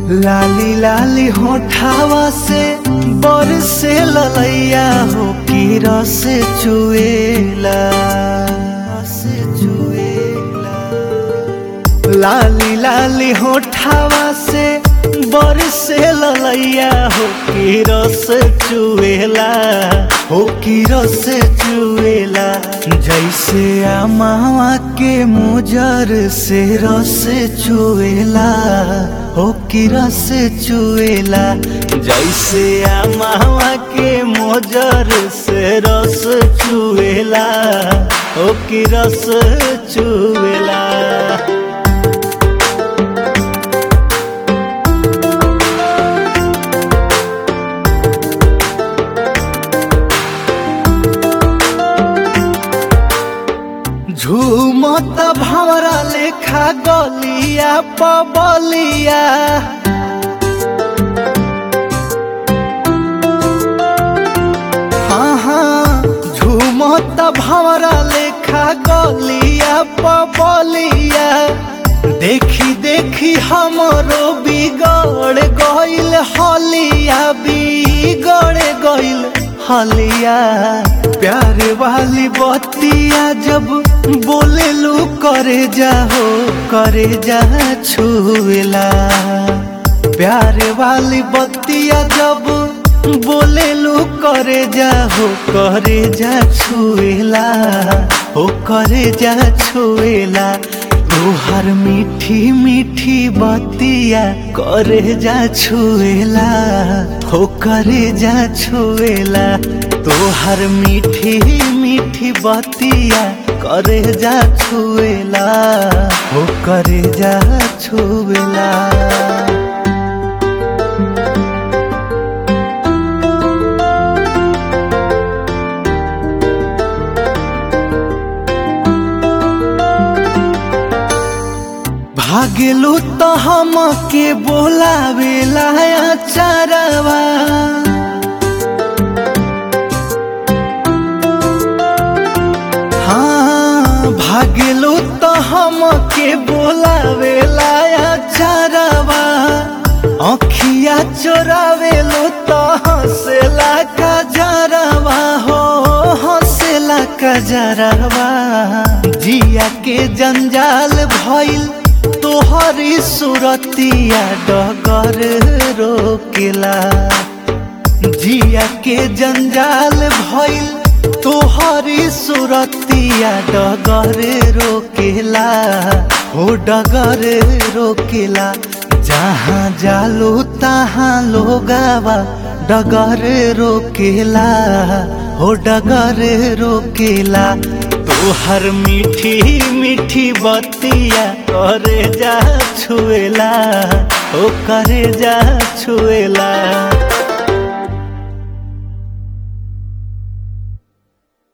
लाली लाली होठावा से बरसे ललैया हो की रस चुएला रस चुएला लाली लाली होठावा से बरसे ललैया हो की रस चुएला हो की रस चुएला जैसे आमावा के मुजर से रस चुएला हो की रस चुएला जैसे आमावा के मोजर से रस चुएला हो की रस चुएला झूमत भवरा लेखा गलिया पबलिया हाँ हाँ झूमत भवरा लेखा गलिया पबलिया देखी देखी हमरो बिगड़ गइल हलिया बिगड़ गइल हलिया प्यार वाली बतिया जब बोले लू करे जाहो करे जा छुएला प्यार वाली बतिया जब बोले लू करे जाहो करे जा छुएला हो करे जा छुएला तोहर मीठी मीठी बतिया करे जा छुएला हो करे जा छुएला तोहर मीठी मीठी बतिया करे जा छुएला हो करे जा छुएला भागेलू तो हम के बोलावेला चरवा हाँ भागेलू तो हम के बोलावेला चरवा अखिया चोरावेलू तो हंसेला का जरवा हो हंसेला का जरवा जिया के जंजाल भइल तोहरी सुरतिया डगर रोकेला जिया के जंजाल भइल तोहरी सुरतिया डगर रोकेला हो डगर रोकेला जहाँ जालो तहाँ लोगावा डगर रोकेला हो डगर रोकेला तोहर मीठी मीठी बतिया करे जा छुएला ओ करे जा छुएला